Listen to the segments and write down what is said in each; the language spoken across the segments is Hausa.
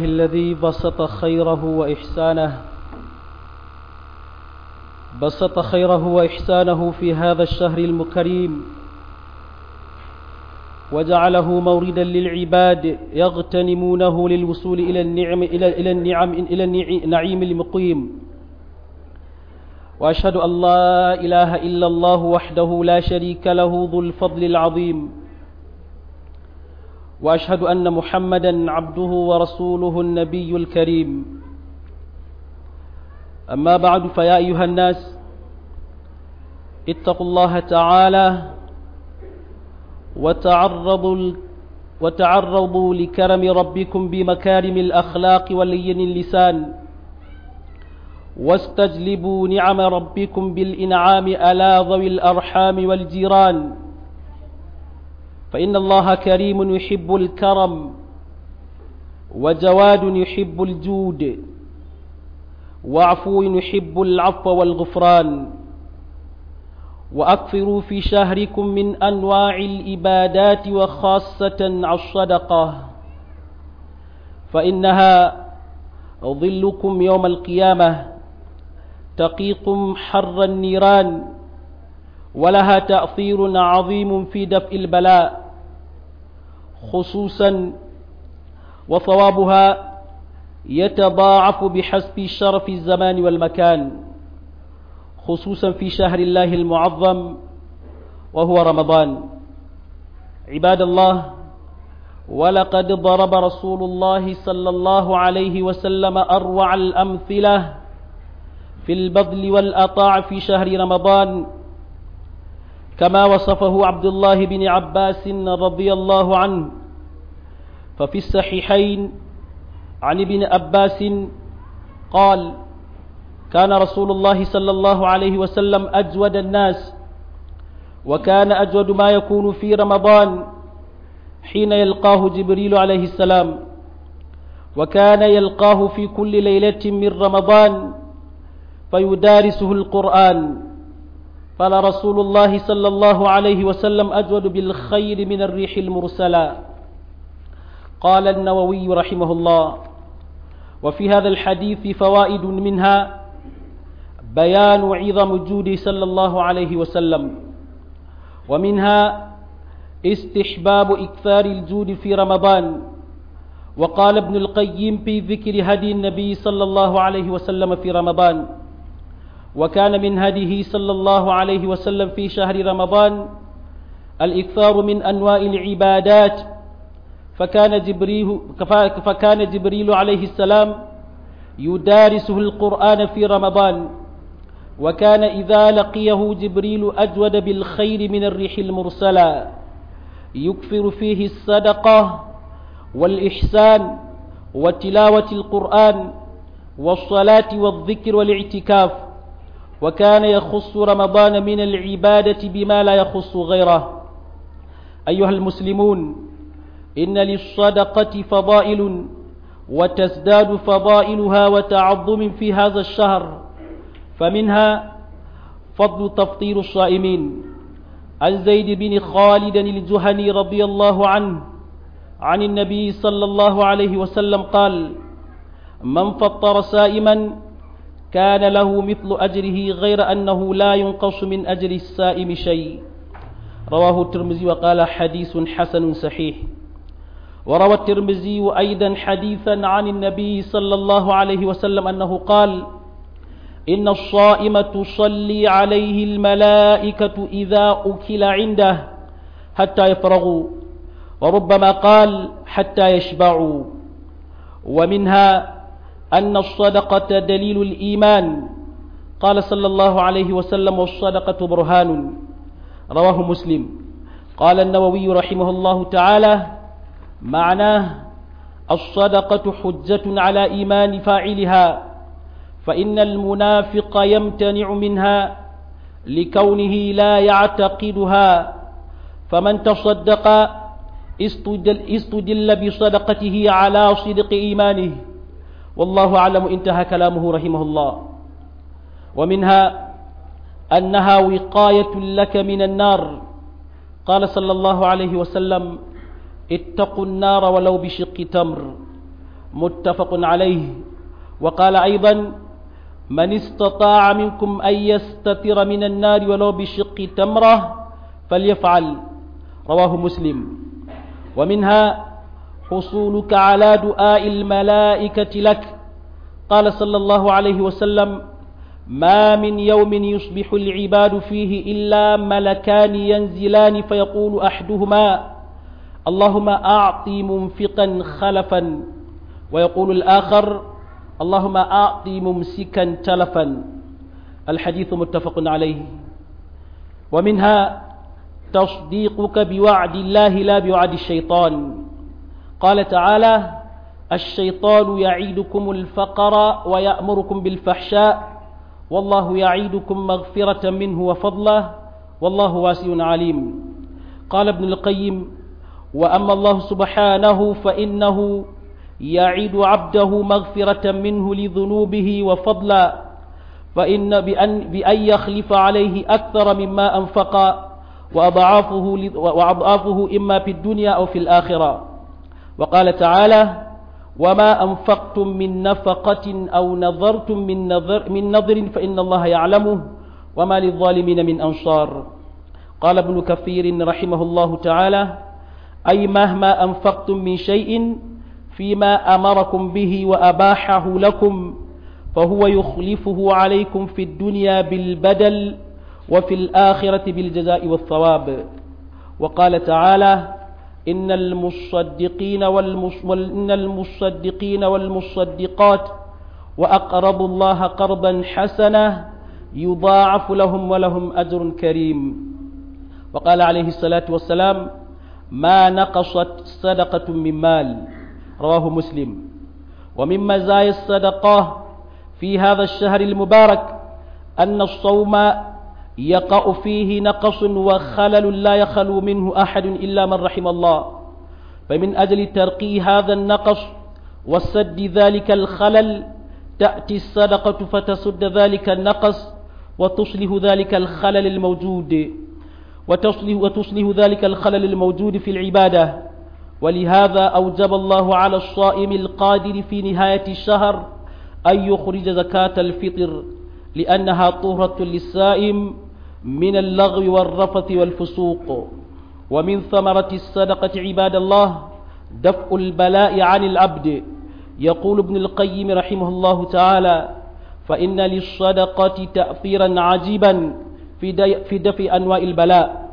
الذي بسط خيره وإحسانه بسط خيره وإحسانه في هذا الشهر المكريم وجعله موردا للعباد يغتنمونه للوصول إلى النعم إلى إلى النعم إلى النعيم المقيم وأشهد أن لا إله إلا الله وحده لا شريك له ذو الفضل العظيم وأشهد أن محمدا عبده ورسوله النبي الكريم أما بعد فيا أيها الناس اتقوا الله تعالى وتعرضوا وتعرضوا لكرم ربكم بمكارم الأخلاق ولين اللسان واستجلبوا نعم ربكم بالإنعام على ذوي الأرحام والجيران فإن الله كريم يحب الكرم وجواد يحب الجود وعفو يحب العفو والغفران وأكثروا في شهركم من أنواع الإبادات وخاصة الصدقة فإنها ظلكم يوم القيامة تقيكم حر النيران ولها تأثير عظيم في دفء البلاء خصوصا وثوابها يتضاعف بحسب شرف الزمان والمكان خصوصا في شهر الله المعظم وهو رمضان عباد الله ولقد ضرب رسول الله صلى الله عليه وسلم أروع الأمثلة في البذل والأطاع في شهر رمضان كما وصفه عبد الله بن عباس رضي الله عنه ففي الصحيحين عن ابن عباس قال كان رسول الله صلى الله عليه وسلم أجود الناس وكان أجود ما يكون في رمضان حين يلقاه جبريل عليه السلام وكان يلقاه في كل ليلة من رمضان فيدارسه القرآن قال رسول الله صلى الله عليه وسلم أجود بالخير من الريح المرسلة قال النووي رحمه الله وفي هذا الحديث فوائد منها بيان عظم جوده صلى الله عليه وسلم ومنها استحباب إكثار الجود في رمضان وقال ابن القيم في ذكر هدي النبي صلى الله عليه وسلم في رمضان وكان من هديه صلى الله عليه وسلم في شهر رمضان الإكثار من أنواع العبادات فكان جبريل, فكان جبريل عليه السلام يدارسه القرآن في رمضان وكان إذا لقيه جبريل أجود بالخير من الريح المرسلة يكثر فيه الصدقة والإحسان وتلاوة القرآن والصلاة والذكر والاعتكاف وكان يخص رمضان من العبادة بما لا يخص غيره أيها المسلمون إن للصدقة فضائل وتزداد فضائلها وتعظم في هذا الشهر فمنها فضل تفطير الصائمين عن زيد بن خالد الجهني رضي الله عنه عن النبي صلى الله عليه وسلم قال من فطر سائما كان له مثل أجره غير أنه لا ينقص من أجر السائم شيء رواه الترمذي وقال حديث حسن صحيح وروى الترمذي أيضا حديثا عن النبي صلى الله عليه وسلم أنه قال إن الصائم تصلي عليه الملائكة إذا أكل عنده حتى يفرغوا وربما قال حتى يشبعوا ومنها أن الصدقة دليل الإيمان قال صلى الله عليه وسلم والصدقة برهان رواه مسلم قال النووي رحمه الله تعالى معناه الصدقة حجة على إيمان فاعلها فإن المنافق يمتنع منها لكونه لا يعتقدها فمن تصدق استدل, استدل بصدقته على صدق إيمانه والله أعلم انتهى كلامه رحمه الله ومنها أنها وقاية لك من النار قال صلى الله عليه وسلم اتقوا النار ولو بشق تمر متفق عليه وقال أيضا من استطاع منكم أن يستتر من النار ولو بشق تمرة فليفعل رواه مسلم ومنها حصولك على دعاء الملائكة لك قال صلى الله عليه وسلم ما من يوم يصبح العباد فيه إلا ملكان ينزلان فيقول أحدهما اللهم أعطي منفقا خلفا ويقول الآخر اللهم أعطي ممسكا تلفا الحديث متفق عليه ومنها تصديقك بوعد الله لا بوعد الشيطان قال تعالى الشيطان يعيدكم الفقر ويأمركم بالفحشاء والله يعيدكم مغفرة منه وفضله والله واسع عليم قال ابن القيم وأما الله سبحانه فإنه يعيد عبده مغفرة منه لذنوبه وفضلا فإن بأن, بأن يخلف عليه أكثر مما أنفق وأضعافه, وأضعافه إما في الدنيا أو في الآخرة وقال تعالى وما أنفقتم من نفقة أو نظرتم من نظر, من نظر فإن الله يعلمه وما للظالمين من أنصار قال ابن كثير رحمه الله تعالى أي مهما أنفقتم من شيء فيما أمركم به وأباحه لكم فهو يخلفه عليكم في الدنيا بالبدل وفي الآخرة بالجزاء والثواب وقال تعالى إن المصدقين والمص... إن المصدقين والمصدقات وأقرضوا الله قرضا حسنا يضاعف لهم ولهم أجر كريم وقال عليه الصلاة والسلام ما نقصت صدقة من مال رواه مسلم ومن مزايا الصدقة في هذا الشهر المبارك أن الصوم يقع فيه نقص وخلل لا يخلو منه أحد إلا من رحم الله فمن أجل ترقي هذا النقص وسد ذلك الخلل تأتي الصدقة فتسد ذلك النقص وتصلح ذلك الخلل الموجود وتصلح, وتصلح ذلك الخلل الموجود في العبادة ولهذا أوجب الله على الصائم القادر في نهاية الشهر أن يخرج زكاة الفطر لأنها طهرة للسائم من اللغو والرفث والفسوق ومن ثمرة الصدقة عباد الله دفع البلاء عن العبد يقول ابن القيم رحمه الله تعالى فإن للصدقة تأثيرا عجيبا في, في دفع أنواع البلاء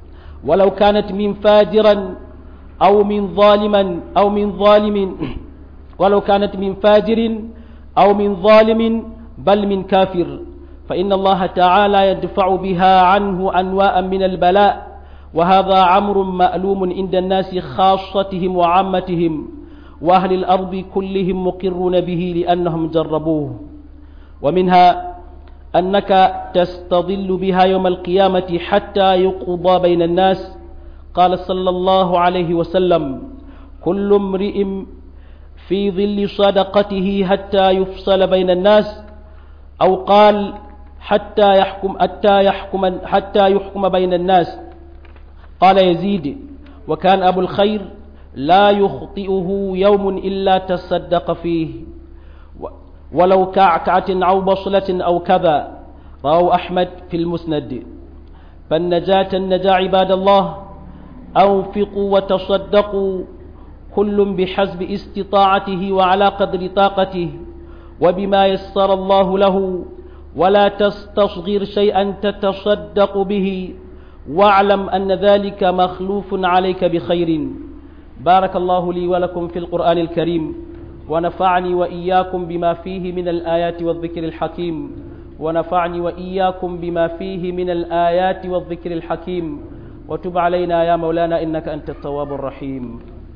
ولو كانت من فاجرا أو من ظالما أو من ظالم ولو كانت من فاجر أو من ظالم بل من كافر فإن الله تعالى يدفع بها عنه أنواء من البلاء وهذا عمر مألوم عند الناس خاصتهم وعامتهم وأهل الأرض كلهم مقرون به لأنهم جربوه ومنها أنك تستظل بها يوم القيامة حتى يقضى بين الناس قال صلى الله عليه وسلم كل امرئ في ظل صدقته حتى يفصل بين الناس أو قال حتى يحكم حتى يحكم حتى يحكم بين الناس قال يزيد وكان أبو الخير لا يخطئه يوم إلا تصدق فيه ولو كعكعة أو بصلة أو كذا رواه أحمد في المسند فالنجاة النجاة عباد الله أنفقوا وتصدقوا كل بحسب استطاعته وعلى قدر طاقته وبما يسر الله له ولا تستصغر شيئا تتصدق به واعلم أن ذلك مخلوف عليك بخير بارك الله لي ولكم في القرآن الكريم ونفعني وإياكم بما فيه من الآيات والذكر الحكيم ونفعني وإياكم بما فيه من الآيات والذكر الحكيم وتب علينا يا مولانا إنك أنت التواب الرحيم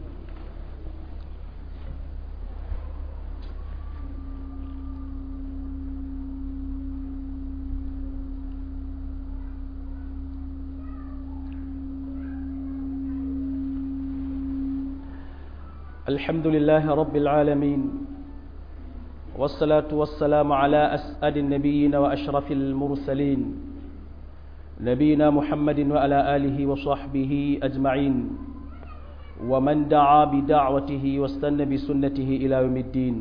الحمد لله رب العالمين والصلاة والسلام على أسعد النبيين وأشرف المرسلين نبينا محمد وعلى آله وصحبه أجمعين ومن دعا بدعوته واستنى بسنته إلى يوم الدين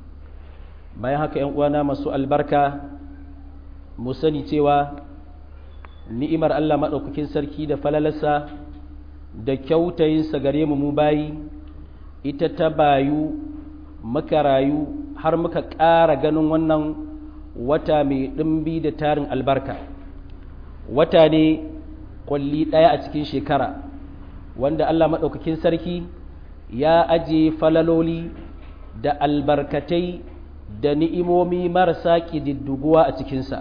bayan haka ‘yan uwana masu albarka mu sani cewa ni'imar Allah maɗaukakin sarki da falalarsa da kyautayinsa gare mu mu bayi ita ta bayu muka rayu har muka ƙara ganin wannan wata mai ɗimbi da tarin albarka wata ne kwalli ɗaya a cikin shekara wanda Allah maɗaukakin sarki ya aje falaloli da albarkatai da ni'imomi marasa ƙididduguwa a cikinsa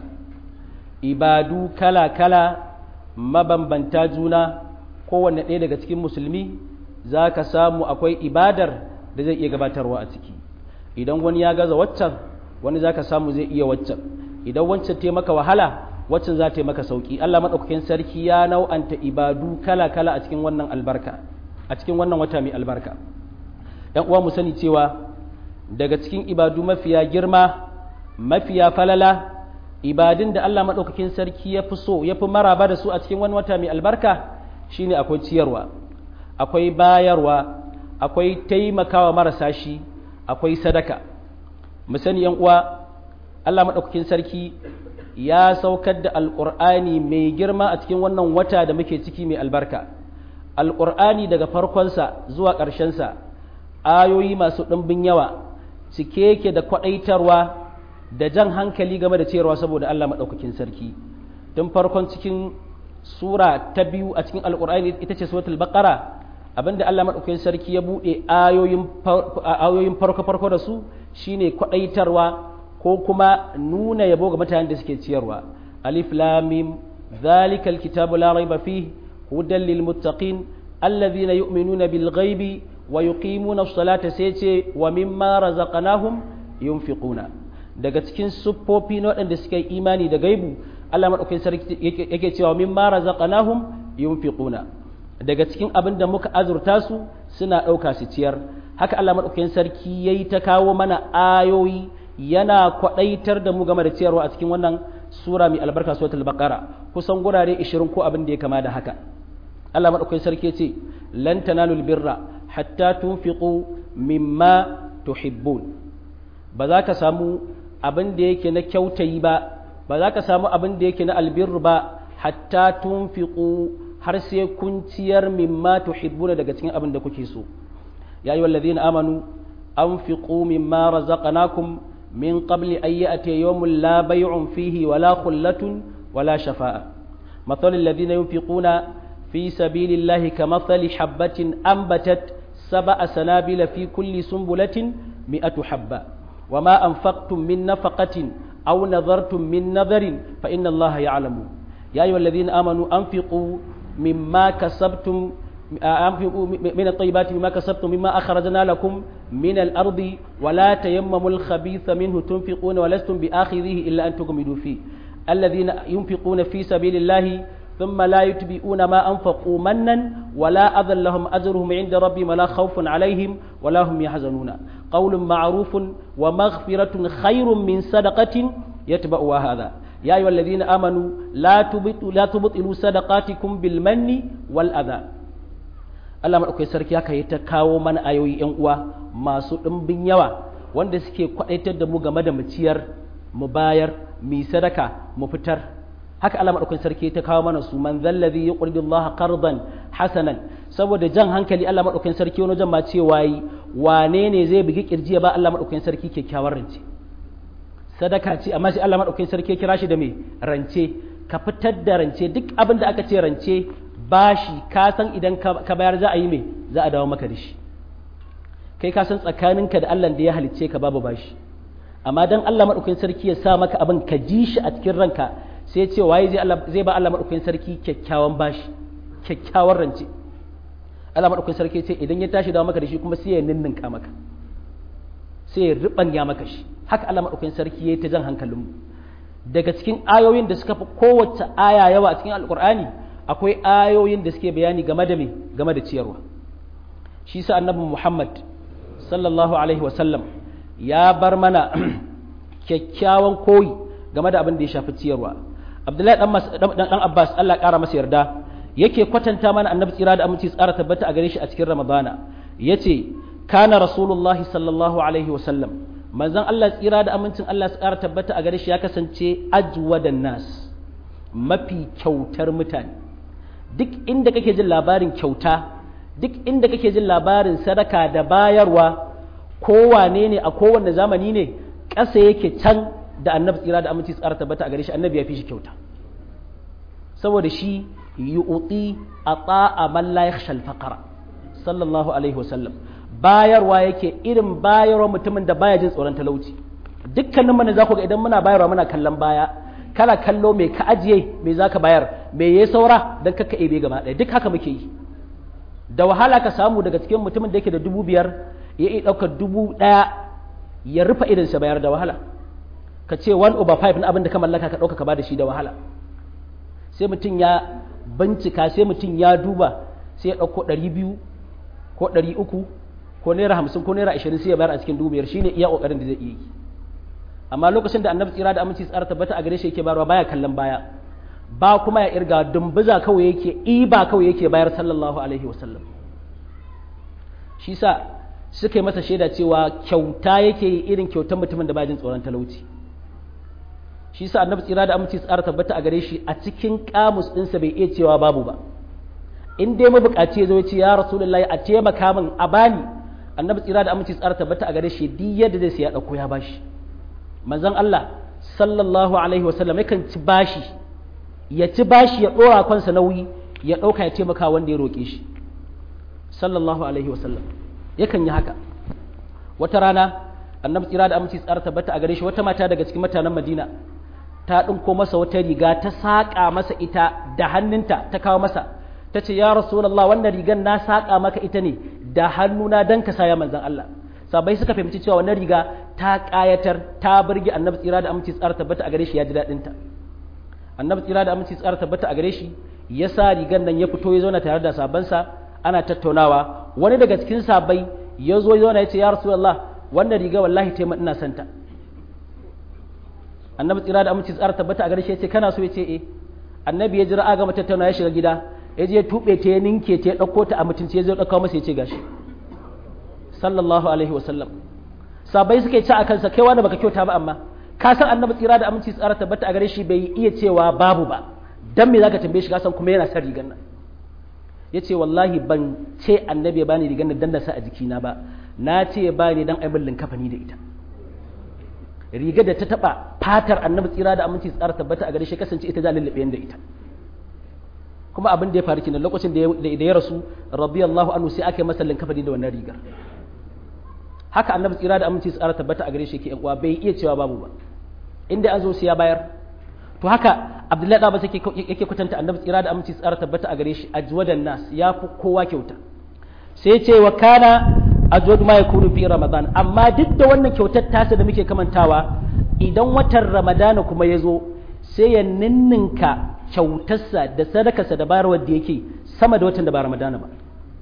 ibadu kala-kala mabambanta juna kowanne ɗaya daga cikin musulmi za ka samu akwai ibadar da zai iya gabatarwa a ciki idan wani ya gaza waccan wani za ka samu zai iya waccan idan wancan ta maka wahala waccan za ta maka sauki Allah maɗaukakin sarki ya nau'anta ibadu kala-kala a cikin wannan albarka a cikin wannan wata mai albarka ‘yan uwa mu sani cewa daga cikin ibadu mafiya girma mafiya falala ibadun da Allah maɗaukakin sarki ya fi so ya fi maraba da su a cikin wani wata mai albarka shine akwai ciyarwa akwai bayarwa akwai taimakawa marasa shi akwai sadaka mu sani ‘yan uwa Allah maɗaukakin sarki ya saukar da alƙur'ani mai girma a cikin wannan wata da muke ciki mai albarka alƙur'ani daga farkonsa zuwa ƙarshensa ayoyi masu ɗimbin yawa cike yake da kwaɗaitarwa da jan hankali game da ciyarwa saboda Allah maɗaukakin sarki tun farkon cikin sura ta biyu a cikin alƙur'ani ita ce suratul baqara abinda Allah maɗaukakin sarki ya buɗe ayoyin farko-farko da su shine kwaɗaitarwa ko kuma nuna yabo ga mutanen da suke ciyarwa alif lam mim zalikal kitabu la raiba fihi hudan lil muttaqin alladhina yu'minuna bil ghaibi wa yuqimuna as-salata sai ce wa mimma razaqnahum yunfiquna daga cikin siffofi na waɗanda suka yi imani da gaibu Allah madaukakin sarki yake cewa mimma razaqnahum yunfiquna daga cikin abin da muka azurta su suna ɗauka su ciyar haka Allah madaukakin sarki yayi ta kawo mana ayoyi yana kwaɗaitar da mu game da ciyarwa a cikin wannan sura mai albarka suratul baqara kusan gurare 20 ko abin da ya kama da haka Allah madaukakin sarki ce lan tanalul birra hatta tunfiqu mimma tuhibbun ba za ka samu abin da yake na kyautayi ba ba za ka samu abin da yake na albirru ba hatta tunfiqu har sai kun ciyar mimma tuhibbuna daga cikin abin da kuke so ya ayyuhal ladina amanu anfiqu mimma razaqnakum min qabli an ya'tiya yawmun la bay'un fihi wala khullatun wala shafa'a مثل الذين ينفقون في سبيل الله كمثل حبة أنبتت سبع سنابل في كل سنبلة مئة حبة وما أنفقتم من نفقة أو نذرتم من نذر فإن الله يعلم يا أيها الذين آمنوا أنفقوا مما كسبتم أنفقوا من الطيبات مما كسبتم مما أخرجنا لكم من الأرض ولا تيمموا الخبيث منه تنفقون ولستم بآخذه إلا أن تغمدوا فيه الذين ينفقون في سبيل الله ثم لا يتبعون ما أنفقوا منا ولا أذى لهم أجرهم عند ربهم ولا خوف عليهم ولا هم يحزنون قول معروف ومغفرة خير من صدقة يتبعها هذا يا أيها الذين آمنوا لا تبطلوا لا تبطلوا صدقاتكم بالمن والأذى Allah maɗaukai sarki haka ya ta kawo mana ayoyi ‘yan uwa masu ɗimbin yawa wanda suke kwaɗaitar da mu game da mu ciyar mu bayar mu sadaka mu fitar haka Allah maɗaukai sarki ya ta kawo mana su man zallazi ya ƙurdi Allah qardan hasanan saboda jan hankali Allah maɗaukai sarki wani jan ma cewa yi wane ne zai bugi kirji ya ba Allah maɗaukai sarki kyakkyawar rance sadaka ce amma shi Allah maɗaukai sarki ya kira shi da me rance ka fitar da rance duk abin da aka ce rance bashi ka san idan ka bayar za a yi mai za a dawo maka da shi kai ka san tsakaninka da Allah da ya halicce ka babu bashi amma dan Allah madaukakin sarki ya sa maka abin ka ji shi a cikin ranka sai ce waye zai Allah zai ba Allah madaukakin sarki kyakkyawan bashi kyakkyawan rance Allah madaukakin sarki ce idan ya tashi dawo maka da shi kuma sai ya ninninka maka sai ya ribanya maka shi haka Allah madaukakin sarki yayi ta jan hankalinmu daga cikin ayoyin da suka fi kowace aya yawa a cikin alkur'ani akwai ayoyin da suke bayani game da me game da ciyarwa shi sa annabi Muhammad sallallahu alaihi wasallam ya bar mana kyakkyawan koyi game da abin da ya shafi ciyarwa Abdullahi dan dan Abbas Allah ƙara masa yarda yake kwatanta mana annabi tsira da aminci tsara tabbata a gare shi a cikin ramadana yace kana rasulullahi sallallahu alaihi wasallam manzon Allah tsira da amincin Allah tsara tabbata a gare shi ya kasance ajwadan nas mafi kyautar mutane duk inda kake jin labarin kyauta duk inda kake jin labarin sadaka da bayarwa kowane ne a kowanne zamani ne ƙasa yake can da annabi tsira da aminci tsara tabbata a gare shi annabi ya fi shi kyauta saboda shi yu'ti ata'a man la yakhsha al-faqra sallallahu alaihi wasallam bayarwa yake irin bayarwa mutumin da baya jin tsoron talauci dukkanin mana za ku ga idan muna bayarwa muna kallon baya kana kallo mai ka ajiye mai zaka bayar mai yayi saura dan kaka ebe gaba ɗaya duk haka muke yi da wahala ka samu daga cikin mutumin da yake da dubu biyar ya iya ɗaukar dubu ɗaya ya rufe irinsa bayar da wahala ka ce one over five na abin da ka mallaka ka ɗauka ka ba da shi da wahala sai mutum ya bincika sai mutum ya duba sai ya ɗauko ɗari biyu ko ɗari uku ko naira hamsin ko naira ashirin sai ya bayar a cikin dubu biyar shine iya ƙoƙarin da zai iya yi amma lokacin da annabi tsira da aminci tsara tabbata a gare shi yake bayarwa baya kallon baya ba kuma ya irga dumbuza kawai yake iba kawai yake bayar sallallahu alaihi wasallam shi sa suka yi masa shaida cewa kyauta yake yi irin kyautar mutumin da bajin tsoron talauci shi sa annabi tsira da aminci tsara tabbata a gare shi a cikin kamus ɗinsa bai iya cewa babu ba in dai mabukaci ya zo ya ce ya rasulullahi a taimaka min a bani annabi tsira da aminci tsara tabbata a gare shi duk yadda zai sai ya ɗauko ya bashi manzon Allah sallallahu alaihi wasallam yakan ci bashi ya ci bashi ya ɗora kansa nauyi ya ɗauka ya taimaka wanda ya roƙe shi sallallahu alaihi wasallam yakan yi haka wata rana annabi tsira da aminci tsara tabbata a gare shi wata mata daga cikin mutanen madina ta ɗinko masa wata riga ta saƙa masa ita da hannunta ta kawo masa ta ce ya rasulallah wannan rigan na saƙa maka ita ne da hannuna don ka saya manzan Allah sabai suka fahimci cewa wannan riga ta ƙayatar ta burge annabi tsira da aminci tsara tabbata a gare shi ya ji daɗinta annabi tsira da aminci tsara tabbata a gare shi ya sa rigan nan ya fito ya zauna tare da sabansa ana tattaunawa wani daga cikin sabai ya zo ya zauna ya ce ya rasulallah wannan riga wallahi taimaka ina santa annabi tsira da aminci tsara tabbata a gare shi ya ce kana so ya ce eh annabi ya jira aga tattauna ya shiga gida ya je tube ta ya ninke ta ya dauko ta a mutunci ya zo dauka masa ya ce gashi sallallahu alaihi wasallam sabai suke ci a kansa kai wani baka kyauta ba amma ka san annabi tsira da aminci tsara tabbata a gare shi bai iya cewa babu ba dan me zaka tambaye shi ka san kuma yana son rigan nan yace wallahi ban ce annabi ya bani rigan nan dan na sa a jikina ba na ce ya bani dan aibin kafani da ita rigar da ta taba fatar annabi tsira da aminci tsara tabbata a gare shi kasance ita za lullube da ita kuma abin da ya faru kenan lokacin da ya rasu radiyallahu anhu sai aka yi masa linkafani da wannan rigar haka annabi tsira da aminci tsara tabbata a gare shi ke yan uwa bai iya cewa babu ba inda an zo sai ya bayar to haka abdullahi da ba sai yake kwatanta annabi tsira da aminci tsara tabbata a gare shi ajwadan nas ya fi kowa kyauta sai ce wa kana ajwadu ma yakunu fi ramadan amma duk da wannan kyautar tasa da muke kamantawa idan watan ramadana kuma ya zo sai ya ninninka kyautarsa da sadakarsa da bayarwar da yake sama da watan da ba ramadana ba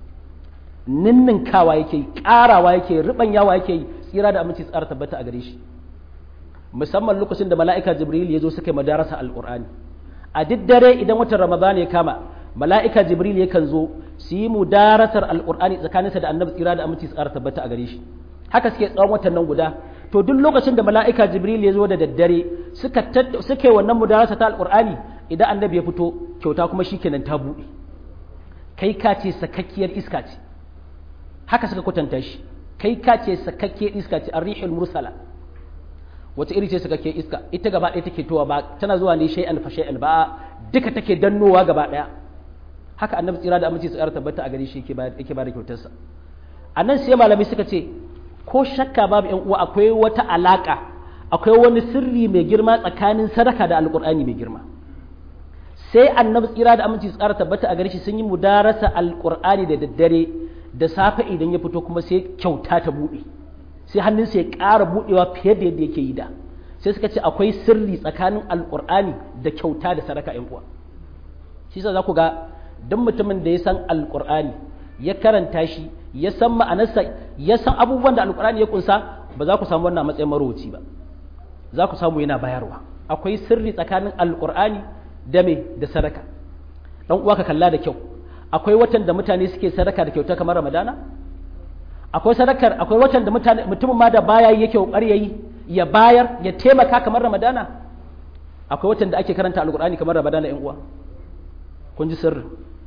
ninninkawa yake karawa yake ribanyawa yake tsira da aminci tsara tabbata a gare shi musamman lokacin da mala'ika jibril ya zo suka yi madarasa alqur'ani a duk dare idan watan ramadana ya kama mala'ika jibril yakan zo su yi mudarasar alƙur'ani tsakaninsa da annabi tsira da aminci tsara tabbata a gare shi haka suke tsawon watan nan guda to duk lokacin da mala'ika jibril ya zo da daddare suka suka yi wannan mudarasa ta alƙur'ani idan annabi ya fito kyauta kuma shikenan ta buɗe kai ka ce sakakkiyar iska ce haka suka kwatanta shi kai ka ce sakakkiyar iska ce arrihul mursala wata iri ce sakakkiyar iska ita gaba ɗaya take towa ba tana zuwa ne shay'an fa shay'an ba duka take dannowa gaba ɗaya haka annabi tsira da aminci tsara tabbata a gare shi yake ba da kyautarsa a nan sai malamai suka ce ko shakka babu yan uwa akwai wata alaka akwai wani sirri mai girma tsakanin sadaka da alkur'ani mai girma sai annabi tsira da aminci tsara tabbata a gare shi sun yi mudarasa alkur'ani da daddare da safe idan ya fito kuma sai kyauta ta buɗe sai hannunsa ya ƙara buɗewa fiye da yadda yake yi da sai suka ce akwai sirri tsakanin alkur'ani da kyauta da sadaka yan uwa shi sa za ku ga duk mutumin da ya san alkur'ani ya karanta shi ya san ma'anarsa ya san abubuwan da alkur'ani ya kunsa ba za ku samu wannan matsayin marowaci ba za ku samu yana bayarwa akwai sirri tsakanin alkur'ani da me da sadaka dan uwa ka kalla da kyau akwai watan da mutane suke sadaka da kyauta kamar ramadana akwai sadakar akwai watan da mutane mutumin ma da baya yake kokari yayi ya bayar ya taimaka kamar ramadana akwai watan da ake karanta alqur'ani kamar ramadana yan uwa kun ji sirri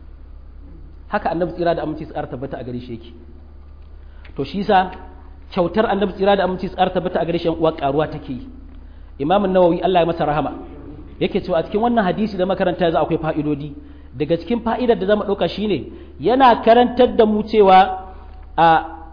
haka annabi tsira da aminci tsara tabbata a gare shi yake to shi yasa kyautar annabi tsira da aminci tsara tabbata a gare shi yan uwa karuwa take yi imamu nawawi Allah ya masa rahama yake cewa a cikin wannan hadisi da makaranta yanzu akwai fa'idodi daga cikin fa'idar da zama ɗauka shine yana karantar da mu cewa a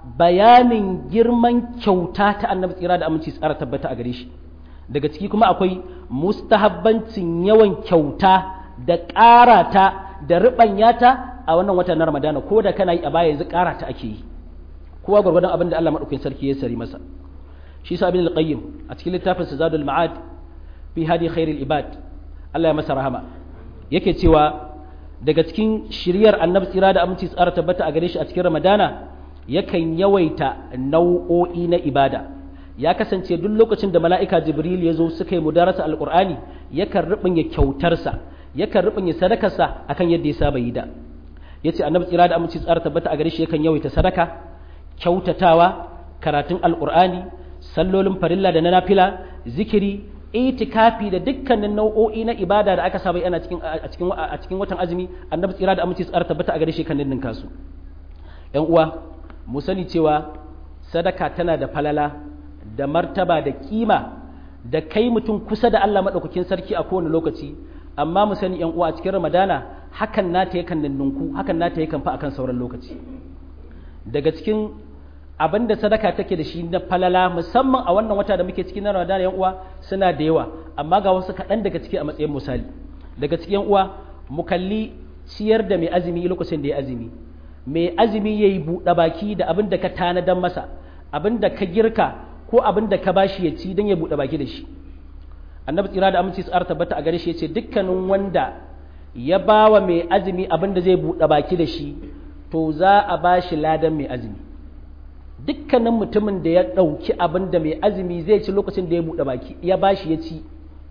bayanin girman kyauta ta annabi tsira da aminci tsara tabbata a gare shi daga ciki kuma akwai mustahabbancin yawan kyauta da ƙara ta da riɓanya ta a wannan wata na ramadana ko da kana yi a baya yanzu ƙara ta ake yi kowa gwargwadon abin da Allah maɗaukakin sarki ya sari masa shi sa abin al-qayyim a cikin littafin zadul ma'ad fi hadi khairil ibad Allah ya masa rahama yake cewa daga cikin shiryar annabi tsira da aminci tsara tabbata a gare shi a cikin ramadana yakan yawaita nau'o'i na ibada ya kasance duk lokacin da mala'ika jibril ya zo suka yi mudarasa alqur'ani yakan rubanya kyautarsa yakan rubanya sadakarsa akan yadda ya saba yi da yace annabi tsira da aminci tsara tabbata a gare shi yakan yawaita sadaka kyautatawa karatun alqur'ani sallolin farilla da na nafila zikiri itikafi da dukkanin nau'o'i na ibada da aka saba yana cikin a cikin a cikin watan azumi annabi tsira da aminci tsara tabbata a gare shi kan ninnin kasu yan uwa mu sani cewa sadaka tana da falala da martaba da kima da kai mutum kusa da Allah madaukakin sarki a kowane lokaci amma mu sani yan uwa a cikin ramadana hakan nata yakan ninninku hakan nata yakan fa akan sauran lokaci daga cikin abin da sadaka take da shi na falala musamman a wannan wata da muke cikin na Ramadan yan uwa suna da yawa amma ga wasu kaɗan daga ciki a matsayin misali daga cikin yan uwa mu kalli ciyar da mai azumi lokacin da ya azumi mai azumi yayi buɗe baki da abin da ka tanadan masa abin da ka girka ko abin da ka bashi ya ci don ya buɗe baki da shi annabi tsira da aminci tsara tabbata a gare shi yace dukkanin wanda ya bawa mai azumi abin da zai buɗe baki da shi to za a bashi ladan mai azumi dukkanin mutumin da ya ɗauki abin da mai azumi zai ci lokacin da ya buɗe baki ya bashi ya ci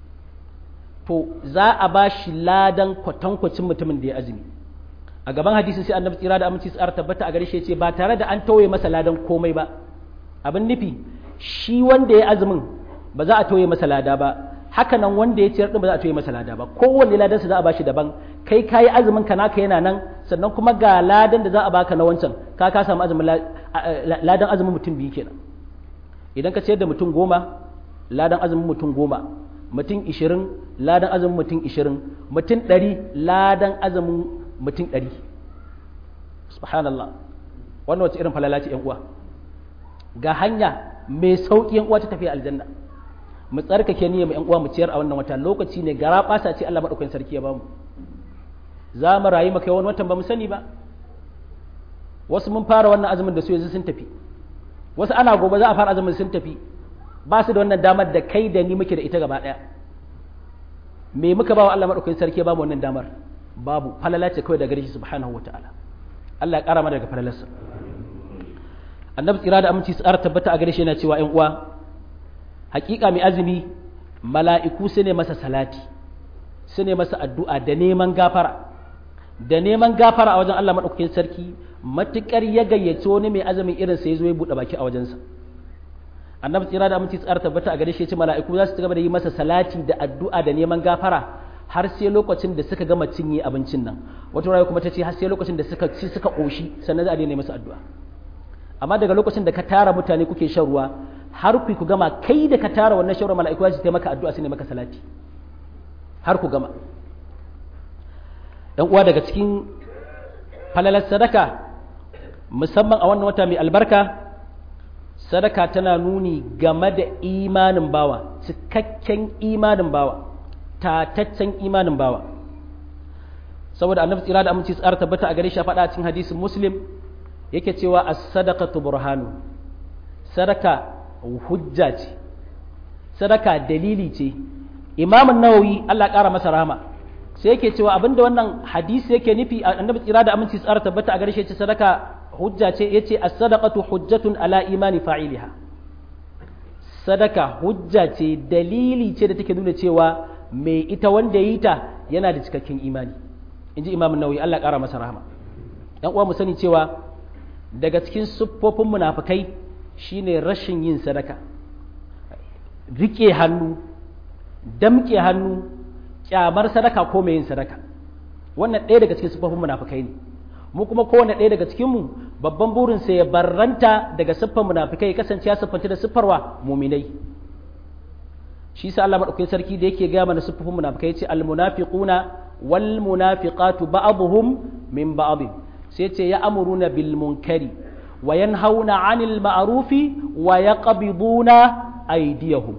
to za a ba shi ladan kwatankwacin mutumin da ya azumi a gaban hadisin sai annabi tsira da aminci tsara tabbata a gare shi ce ba tare da an tauye masa ladan komai ba abin nufi shi wanda ya azumin ba za a tauye masa lada ba haka nan wanda ya ciyar din ba za a tauye masa lada ba kowanne ladansa za a bashi daban kai kayi azumin ka naka yana nan sannan kuma ga ladan da za a baka na wancan ka ka samu azumin ladan azumin mutum biyu kenan idan ka ciyar da mutum goma ladan azumin mutum goma mutum ishirin ladan azumin mutum ishirin mutum ɗari ladan azumin mutum ɗari subhanallah wannan wace irin falala ce uwa ga hanya mai sauƙi uwa ta tafiya aljanna mu tsarkake niyya mu uwa mu ciyar a wannan wata lokaci ne gara ɓasa ce Allah maɗaukakin sarki ya bamu za mu rayu maka wani watan ba mu sani ba wasu mun fara wannan azumin da su yanzu sun tafi wasu ana gobe za a fara azumin sun tafi ba su da wannan damar da kai da ni muke da ita gaba ɗaya me muka ba wa Allah maɗaukakin sarki ba mu wannan damar babu falala ce kawai da gare shi subhanahu wa ta'ala Allah ya ƙara mana daga falalarsa annabi tsira da aminci tsara tabbata a gare shi yana cewa ƴan uwa hakika mai azumi mala'iku su ne masa salati su ne masa addu'a da neman gafara da neman gafara a wajen Allah maɗaukakin sarki matuƙar ya gayyaci wani mai azumin irin sai zo ya buɗe baki a wajensa annabi tsira da aminci tsara tabbata a gare shi ya ce mala'iku za su ci gaba da yi masa salati da addu'a da neman gafara har sai lokacin da suka gama cinye abincin nan wata rayu kuma ta ce har sai lokacin da suka ci suka ƙoshi sannan za a daina masa addu'a amma daga lokacin da ka tara mutane kuke shan ruwa har ku ku gama kai da ka tara wannan shan ruwa mala'iku za su taimaka addu'a su ne maka salati har ku gama dan uwa daga cikin falalar sadaka musamman a wannan wata mai albarka sadaka tana nuni game da imanin bawa cikakken imanin bawa tataccen imanin bawa saboda annabi tsira da aminci tsara tabbata a gare shi faɗa a cikin hadisin muslim yake cewa as-sadaqatu burhanu sadaka hujja ce sadaka dalili ce imamun nawawi Allah ƙara masa rahama sai yake cewa abinda wannan hadisi yake nufi annabi tsira da aminci tsara tabbata a gare shi ce sadaka hujja ce yace as-sadaqatu hujjatun ala imani fa'iliha sadaka hujja ce dalili ce da take nuna cewa mai ita wanda yi ta yana da cikakken imani inji imam nawawi Allah ƙara masa rahama dan uwa mu sani cewa daga cikin siffofin munafikai shine rashin yin sadaka rike hannu damke hannu kyamar sadaka ko mai yin sadaka wannan ɗaya daga cikin siffofin munafikai ne mu kuma kowane ɗaya daga cikin mu babban burin sa ya barranta daga siffar munafikai kasance ya siffanta da siffarwa muminai shi sa Allah madaukakin sarki da yake ga mana siffofin munafikai yace al munafiquna wal munafiqatu ba'dhum min ba'd sai yace ya amuruna bil munkari wa yanhauna 'anil ma'rufi wa yaqbiduna aydiyahum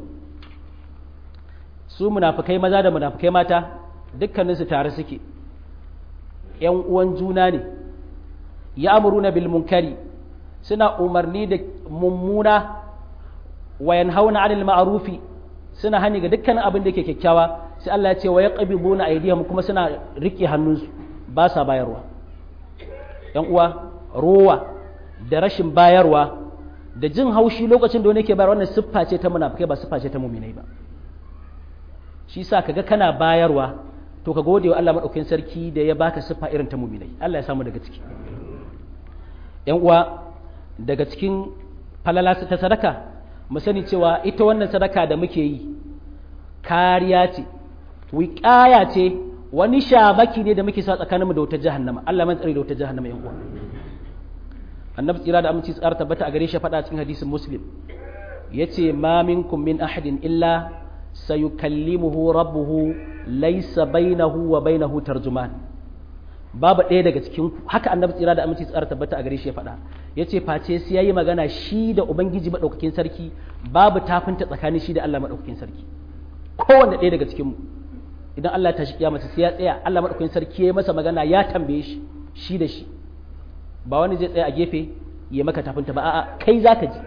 su munafikai maza da munafikai mata dukkaninsu tare suke ‘yan uwan juna ne ya amuruna bil munkari suna umarni da mummuna wayan hauna anil ma'arufi suna hani ga dukkanin abin da ke kyakkyawa sai Allah ya ce wa ya ƙabibuna aidiyahum kuma suna riƙe hannunsu ba sa bayarwa ‘yan uwa rowa da rashin bayarwa da jin haushi lokacin da wani ke bayar wannan siffa ce ta munafikai ba siffa ce ta muminai ba shi sa kaga kana bayarwa to ka gode wa Allah madaukakin sarki da ya baka siffa irin ta muminai Allah ya samu daga ciki yan uwa daga cikin falala ta sadaka mu sani cewa ita wannan sadaka da muke yi kariya ce wiƙaya ce wani shamaki ne da muke sa tsakaninmu da wutar jahannama Allah man tsare da wutar jahannama yan uwa annabi tsira da aminci tsara tabbata a gare shi faɗa cikin hadisin muslim yace ma minkum min ahadin illa sayukallimuhu rabbuhu laysa bainahu wa bainahu tarjuman babu ɗaya daga cikin haka annabi tsira da aminci tsara tabbata a gare shi ya faɗa yace face sai yayi magana shi da ubangiji madaukakin sarki babu tafinta tsakanin shi da Allah madaukakin sarki kowanne ɗaya daga cikin mu idan Allah ta shi kiyama sai ya tsaya Allah madaukakin sarki ya masa magana ya tambaye shi shi da shi ba wani zai tsaya a gefe ya maka tafinta ba a'a kai zaka ji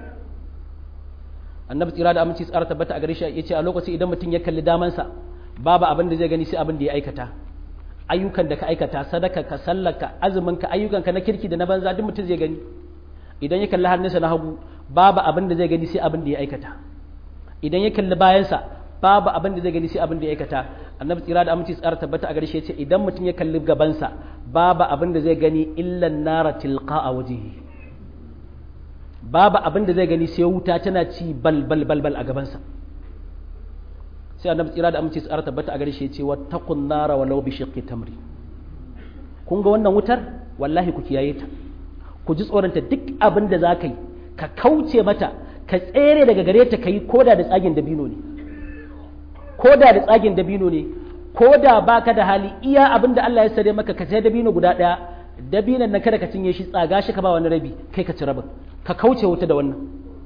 annabi tsira da aminci tsara tabbata a gare shi yace a lokaci idan mutum ya kalli damansa babu abin da zai gani sai abin da ya aikata ayyukan da ka aikata sadaka ka sallaka azumin ka ayyukan ka na kirki da na banza duk mutum zai gani idan ya kalli hannunsa na hagu babu abin da zai gani sai abin da ya aikata idan ya kalli bayansa babu abin da zai gani sai abin da ya aikata annabi tsira da aminci tsara tabbata a gare shi yace idan mutum ya kalli gabansa babu abin da zai gani illa nara tilqa a wajihi babu abin da zai gani sai wuta tana ci bal bal bal bal a gabansa sai annabi tsira da aminci tsara tabbata a gare shi yace wattaqun nara walau bi shiqqi tamri kun ga wannan wutar wallahi ku kiyaye ta ku ji tsoronta duk abin da za ka yi ka kauce mata ka tsere daga gare ta ka yi koda da tsagin dabino ne koda da tsagin dabino ne koda baka da hali iya abin da Allah ya sare maka ka sai dabino guda ɗaya dabinan nan kada ka cinye shi tsaga shi ka ba wani rabi kai ka ci rabin ka kauce wuta da wannan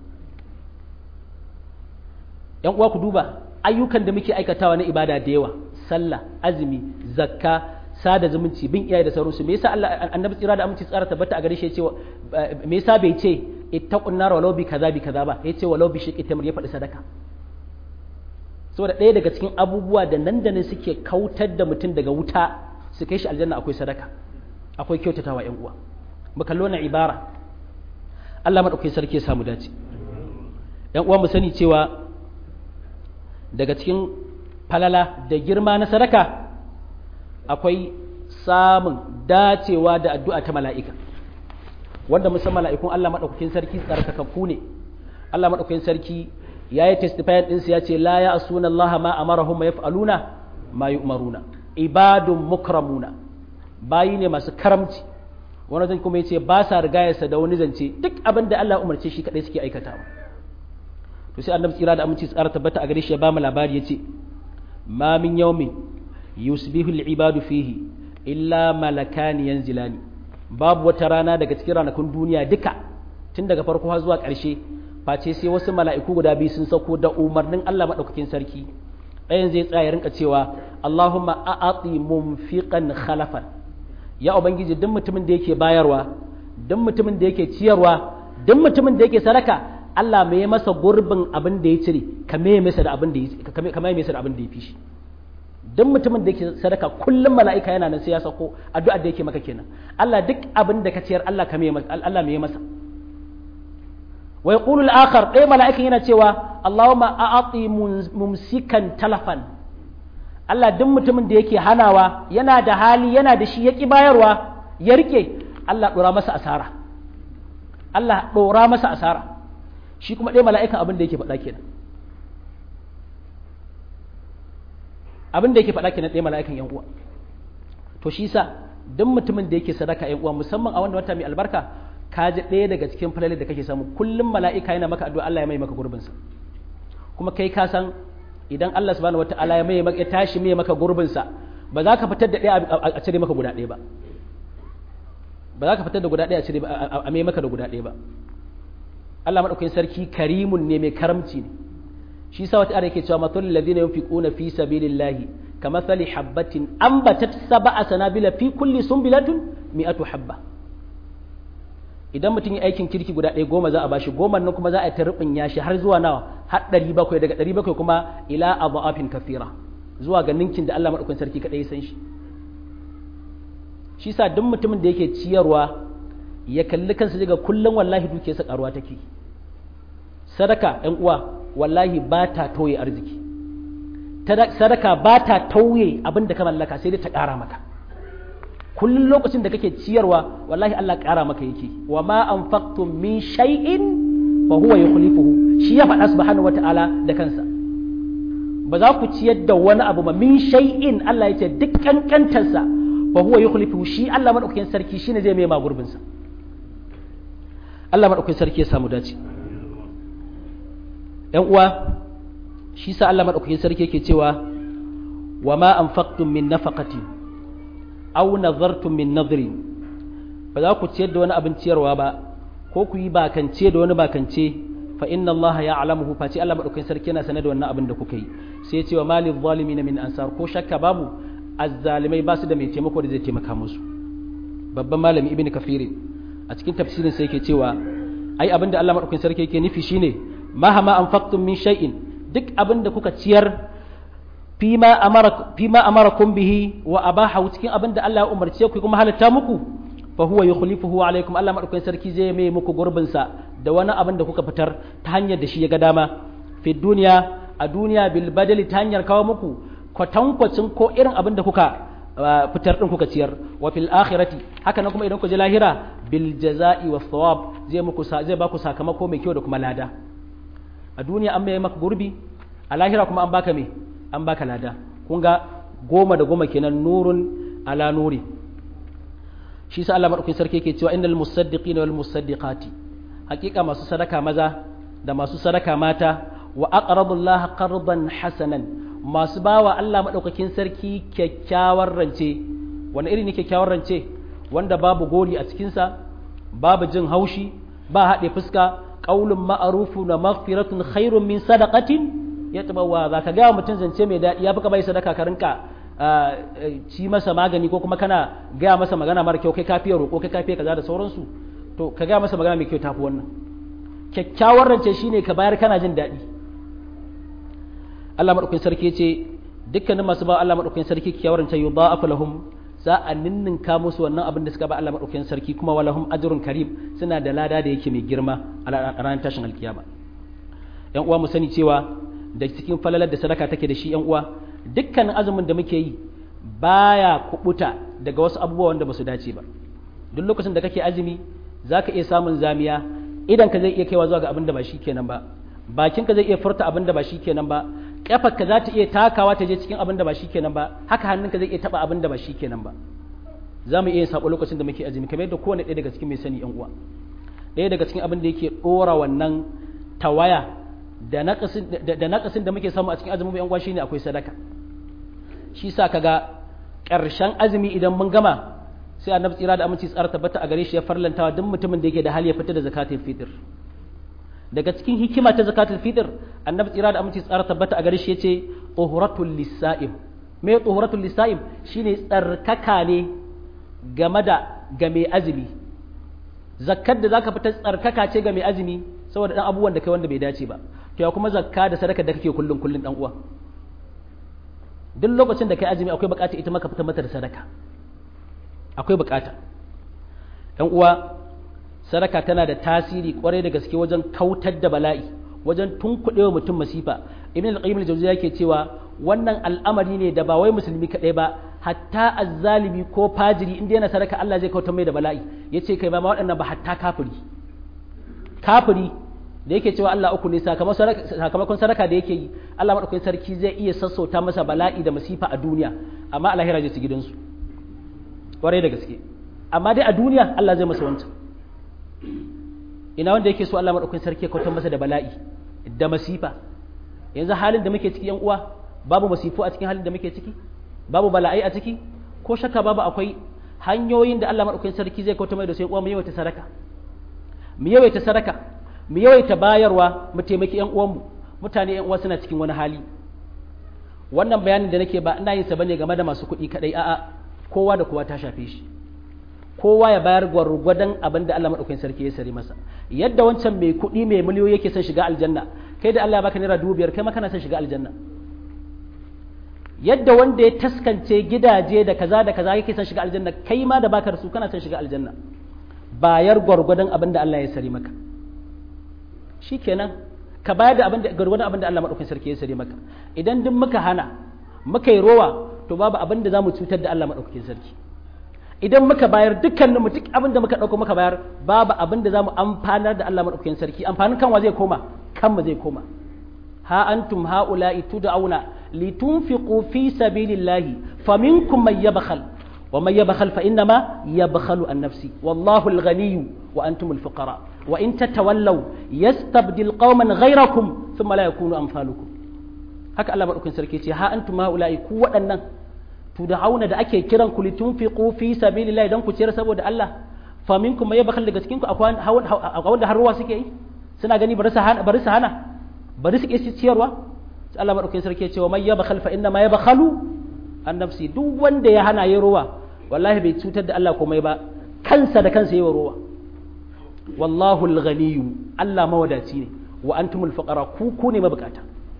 yan uwa ku duba ayyukan da muke aikatawa na ibada da yawa sallah azumi zakka sada zumunci bin iyaye da sauransu me yasa Allah annabi tsira da aminci tsara tabbata a gare shi cewa me yasa bai ce ittaqun nar walau bi kaza bi kaza ba yace walau bi shiqqi tamr ya faɗi sadaka saboda ɗaya daga cikin abubuwa da nan da nan suke kautar da mutum daga wuta su kai shi aljanna akwai sadaka akwai kyautatawa yan uwa mu kallo na ibara Allah madaukakin sarki ya samu dace yan uwa mu sani cewa daga cikin falala da girma na sadaka akwai samun dacewa da addu'a ta mala'ika wanda musamman mala'ikun Allah maɗaukakin sarki tsarkakakku ne Allah maɗaukakin sarki ya yi testifayen ɗinsu ya ce la ya asuna Allah ma amarahum ya fa'aluna ma yi umaruna ibadun mukramuna bayi ne masu karamci wani zan kuma ya ce ba sa rigayarsa da wani zance duk abin da Allah umarce shi kaɗai suke aikatawa to sai annabi tsira da aminci tsara tabbata a gare shi ya ba mu labari ya ce ma min yawmin yusbihu al-ibadu fihi illa malakani yanzilani babu wata rana daga cikin ranakun duniya duka tun daga farko har zuwa ƙarshe face sai wasu mala'iku guda biyu sun sauko da umarnin Allah madaukakin sarki ɗayan zai tsaya rinka cewa Allahumma a'ati mumfiqan khalafan ya ubangiji duk mutumin da yake bayarwa duk mutumin da yake ciyarwa duk mutumin da yake sadaka Allah mai masa gurbin abin da ya cire ka mai masa da abin da ya ka mai masa da abin da ya fi shi duk mutumin da yake sadaka kullum mala'ika yana nan sai ya sako addu'ar da yake maka kenan Allah duk abin da ka ciyar Allah ka mai Allah mai masa wa yaqulu al-akhar dai mala'ikan yana cewa Allahumma a'ati mumsikan talafan Allah duk mutumin da yake hanawa yana da hali yana da shi ya ƙi bayarwa ya rike Allah ɗora masa asara Allah ɗora masa asara shi kuma ɗaya mala'ikan abin da yake faɗa kenan abin da yake faɗa kenan ɗaya mala'ikan yan uwa to shi sa duk mutumin da yake sadaka yan uwa musamman a wanda wata mai albarka ka ji ɗaya daga cikin falalin da kake samu kullum mala'ika yana maka addu'a Allah ya mai maka gurbinsa kuma kai ka san idan Allah subhanahu wata'ala ya mai ya tashi mai maka gurbinsa ba za ka fitar da ɗaya a cire maka guda ɗaya ba ba za ka fitar da guda ɗaya a cire a mai maka da guda ɗaya ba Allah madaukakin sarki karimun ne mai karamci ne shi sa wata ayar yake cewa matul ladina yunfiquna fi sabilillahi kamathali habatin ambatat sab'a sanabila fi kulli sunbilatun mi'atu habba idan mutum yi aikin kirki guda ɗaya goma za a bashi goma nan kuma za a yi ta ya shi har zuwa nawa har ɗari bakwai daga ɗari bakwai kuma ila abu'afin kafira zuwa ga ninkin da Allah maɗaukakin sarki kaɗai ya san shi shi sa duk mutumin da yake ciyarwa ya kalli kansa daga kullum wallahi dukiyarsa ƙaruwa take sadaka ɗan uwa wallahi ba ta tauye arziki sadaka ba ta tauye abin da ka mallaka sai dai ta ƙara maka kullum lokacin da kake ciyarwa wallahi Allah ƙara maka yake wa ma anfaqtum min shay'in fa huwa yukhlifuhu shi ya faɗa subhanahu wata'ala da kansa ba za ku ciyar da wani abu ba min shay'in Allah yace duk kankantarsa fa huwa yukhlifuhu shi Allah madaukakin sarki shine zai mai gurbin sa Allah madaukakin sarki ya samu dace ƴan uwa shi sa Allah madaukakin sarki yake cewa wa ma anfaqtum min nafaqatin aw nazartum min nadrin ba za ku ciyar da wani abin ciyarwa ba ko ku yi bakance da wani bakance fa inna Allah ya alamuhu fa ce Allah madaukakin sarki yana sanar da wannan abin da kuka yi sai ya ce wa malil zalimin min ansar ko shakka babu azzalimai ba su da mai taimako da zai taimaka musu babban malami ibnu kafir a cikin tafsirin sai yake cewa ai abin da Allah madaukakin sarki yake nufi shine mahama anfaqtum min shay'in duk abin da kuka ciyar fima amara fima amarakum bihi wa abahu cikin abin da Allah ya umarce ku kuma halatta muku fa huwa yukhlifuhu alaikum Allah madaukakin sarki zai mai muku gurbin sa da wani abin da kuka fitar ta hanyar da shi ya ga dama fi duniya a duniya bil badali ta hanyar kawo muku kwatankwacin ko irin abin da kuka fitar din kuka ciyar wa fil akhirati haka nan kuma idan ku je lahira bil jazai wa thawab zai muku zai ba ku sakamako mai kyau da kuma lada a duniya an mai maka gurbi a lahira kuma an baka me an baka lada kun ga goma da goma kenan nurun ala nuri shi sa Allah madaukakin sarki yake cewa innal musaddiqina wal musaddiqati hakika masu sadaka maza da masu sadaka mata wa aqradullaha qardan hasanan masu bawa Allah madaukakin sarki kyakkyawar rance wani iri ne kyakkyawar rance wanda babu gori a cikin sa babu jin haushi ba haɗe fuska qaulun ma'rufu na maghfiratun khairun min sadaqatin ya tabawa za ka gaya mutum zance mai daɗi ya fi ka bai sadaka ka rinka ci masa magani ko kuma kana gaya masa magana mara kyau kai kafiya roƙo kai kafiya kaza da sauransu to ka gaya masa magana mai kyau tafi wannan kyakkyawar rance shine ka bayar kana jin daɗi Allah madaukakin sarki ce dukkanin masu ba Allah madaukakin sarki kyakkyawar rance yudha'afu lahum za a ninninka musu wannan abin da suka ba Allah madaukakin sarki kuma walahum ajrun karim suna da lada da yake mai girma a ranar tashin alkiyama yan uwa mu sani cewa da cikin falalar da sadaka take da shi yan uwa dukkanin azumin da muke yi baya kubuta daga wasu abubuwa wanda ba su dace ba duk lokacin da kake azumi zaka iya samun zamiya idan ka zai iya kaiwa zuwa ga abin da ba shi kenan ba bakin ka zai iya furta abin da ba shi kenan ba kafar ka za ta iya takawa ta je cikin abin da ba shi kenan ba haka hannun ka zai iya taba abin da ba shi kenan ba za mu iya yin sabo lokacin da muke azumi kamar yadda kowane ɗaya daga cikin mai sani yan uwa ɗaya daga cikin abin da yake ɗora wannan tawaya da naƙasin da muke samu a cikin azumin yan uwa shine akwai sadaka shi sa kaga ƙarshen azumi idan mun gama sai annabi tsira da aminci tsara tabbata a gare shi ya farlantawa duk mutumin da yake da hali ya fita da zakatul fitr daga cikin hikima ta zakatul fitr annabi tsira da aminci tsara tabbata a gare shi yace tuhuratul lisaim me tuhuratul lisaim shine tsarkaka ne game da ga mai azumi zakkar da zaka fita tsarkaka ce ga mai azumi saboda dan abubuwan da kai wanda bai dace ba to ya kuma zakka da sadaka da kake kullun kullun dan uwa duk lokacin da kai azumi akwai bukata ita maka fitar mata da sadaka akwai bukata dan uwa sadaka tana da tasiri kwarai da gaske wajen kautar da bala'i wajen tunkuɗewa mutum masifa ibn al-qayyim al-jawziyya yake cewa wannan al'amari ne da ba wai musulmi kadai ba hatta azzalimi ko fajiri inda yana sadaka Allah zai kautar mai da bala'i yace kai ba ma waɗannan ba hatta kafiri kafiri da yake cewa Allah uku ne sakamakon sadaka da yake yi Allah madaukakin sarki zai iya sassauta masa bala'i da masifa a duniya amma a lahira zai ci gidansu kwarai da gaske amma dai a duniya Allah zai masa wancan ina wanda yake so Allah madaukakin sarki ya kautar masa da bala'i da masifa yanzu halin da muke ciki yan uwa babu masifu a cikin halin da muke ciki babu bala'ai a ciki ko shakka babu akwai hanyoyin da Allah madaukakin sarki zai kautar mai da sai uwa mu yawaita sadaka mu yawaita sadaka mu yawaita bayarwa mu taimaki yan uwanmu mutane yan uwa suna cikin wani hali wannan bayanin da nake ba ina yin sa bane game da masu kuɗi kadai a'a kowa da kowa ta shafe shi kowa ya bayar gwargwadon abin da Allah madaukakin sarki ya sare masa yadda wancan mai kuɗi mai miliyoyi yake son shiga aljanna kai da Allah ya baka naira dubu biyar kai ma kana son shiga aljanna yadda wanda ya taskance gidaje da kaza da kaza yake son shiga aljanna kai ma da baka da su kana son shiga aljanna bayar gwargwadon abin da Allah ya sare maka shikenan ka bayar da abin da gwargwadon abin da Allah madaukakin sarki ya sare maka idan duk muka hana muka yi rowa to babu abin da zamu cutar da Allah madaukakin sarki idan muka bayar dukkanin mu duk abin da muka dauko muka bayar babu abin da zamu amfanar da Allah madaukakin sarki amfanin kanwa zai koma kanmu zai koma ha antum haula'i tud'auna litunfiqu fi sabilillahi faminkum man yabkhal wa man yabkhal fa innama yabkhalu an nafsi wallahu al-ghani wa antum al-fuqara wa in tatawallaw yastabdil qauman ghayrakum thumma la yakunu amsalukum haka Allah madaukakin sarki ce ha antum haula'i ku waɗannan tud'auna da ake kiran ku litunfiqu fi sabilillahi dan ku ciyar saboda Allah faminkum man yabkhal daga cikin ku akwai wanda har ruwa suke yi suna gani bari su hana bari su hana bari su kishi ciyarwa sai Allah madaukakin sarki ya ce wa man yabkhal fa inna ma yabkhalu an nafsi duk wanda ya hana yayi ruwa wallahi bai cutar da Allah komai ba kansa da kansa yayi ruwa wallahu al-ghaniyyu Allah mawadaci ne wa antumul fuqara ku ku ne mabukata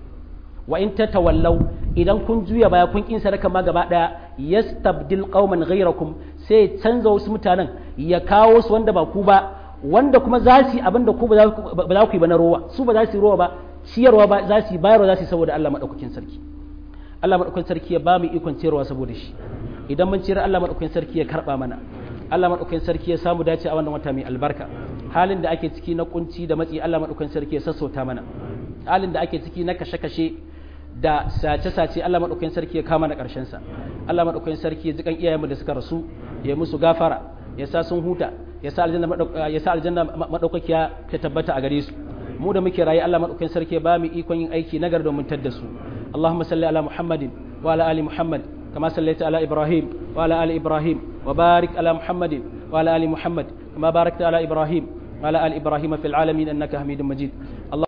wa in tatawallaw idan kun juya baya kun kin sadaka ma gaba daya yastabdil qauman ghayrakum sai canza wasu mutanen ya kawo su wanda ba ku ba wanda kuma za su yi abin da ku ba za ku yi ba na rowa su ba za su yi rowa ba ciyarwa ba za su yi bayarwa za su yi saboda Allah madaukakin sarki Allah madaukakin sarki ya ba mu ikon ciyarwa saboda shi idan mun ciyar Allah madaukakin sarki ya karba mana Allah madaukakin sarki ya samu dace a wannan wata mai albarka halin da ake ciki na kunci da matsi Allah madaukakin sarki ya sassauta mana halin da ake ciki na kashe-kashe da sace-sace Allah madaukakin sarki ya kama na karshen sa Allah madaukakin sarki ya jikan iyayenmu da suka rasu ya musu gafara ya sa sun huta ya sa aljanna ya sa aljanna madaukakiya ta tabbata a gare su mu da muke rayu Allah madaukakin sarki ya ba mu ikon yin aiki nagar domin tadda su Allahumma salli ala Muhammadin wa ala ali Muhammad كما صليت على إبراهيم وعلى آل إبراهيم وبارك على محمد وعلى آل محمد كما باركت على إبراهيم وعلى آل إبراهيم في العالمين أنك حميد مجيد